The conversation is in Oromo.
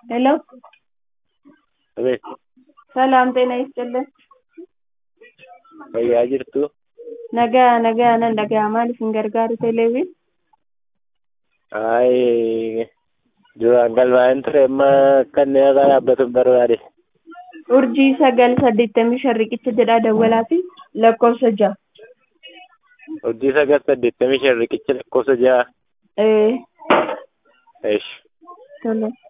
ሄሎ አቤት ሰላም ጤና ይስጥልን fayyaa jirtu nagaa nagaa nan dhaga'a maal isin gargaaru teleeviin ay duraan galmaa'een ture amma kanneen irraa dhaabbatuun barbaade urjii sagal saddeettamii shan riqicha jedhaa dawwalaa fi lakkoofsa ja'a urjii sagal saddeettamii shan riqicha lakkoofsa ja'a ee eesh tole